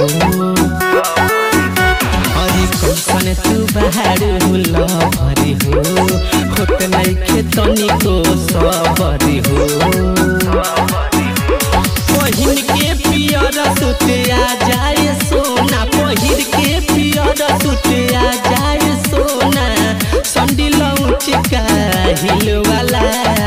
अरे कैसन तू बाहर हुल भरी हो होत नइखे तनिको सबरी हो पहिन के पियर सुते आ जाए सोना पहिर के पियर सुते आ जाए सोना संडिल चिका हिल वाला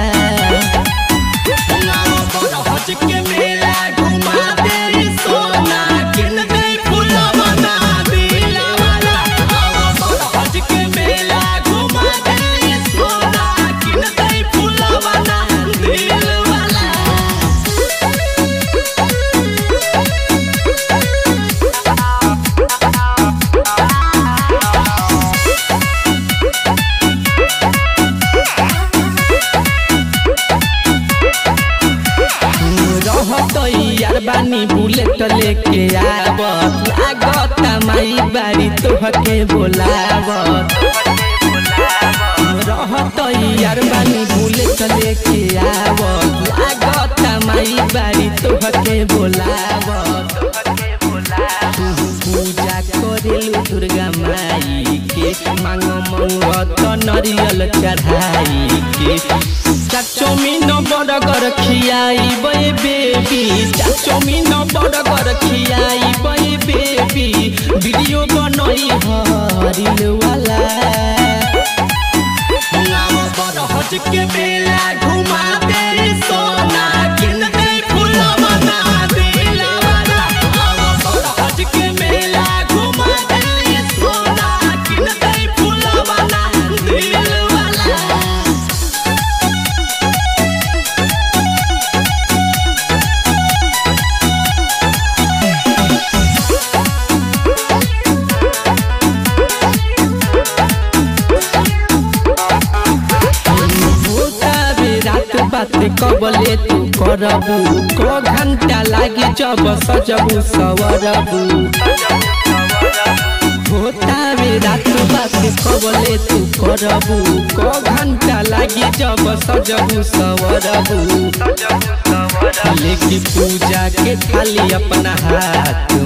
हज के मेला घुमा दे सोना किन दे फूलवा ना दिला वाला हज के मेला घुमा दे सोना किन दे फूलवा ना दिल वाला रहत यार बानी बुलेट लेके आवत लागत माई बारी तोहके बोलावत रहत यार बानी बुलेट लेके आवत लागत माई बारी तोहके बोलावत तू पूजा करेलु दुर्गा माई के मांग मंगत नरियल चढ़ाई के चाचोमिन बर्गर खियाई बे बेबी चाचोमिन बर्गर खियाई बे बेबी वीडियो बनई हरिल वाला हज के मेला घुमा दे सोना किन दे फूलवा ना दिला वाला हज के मेला घुमा दे सोना किन दे फूलवा ना दिल वाला होता बे रात बात कबले तू करबू क घंटा लागी जब सजबू सवरबू होता बे रात बात कबले तू करबू क घंटा लागी जब सजबू सवरबू लेके पूजा के थाली अपना हाथ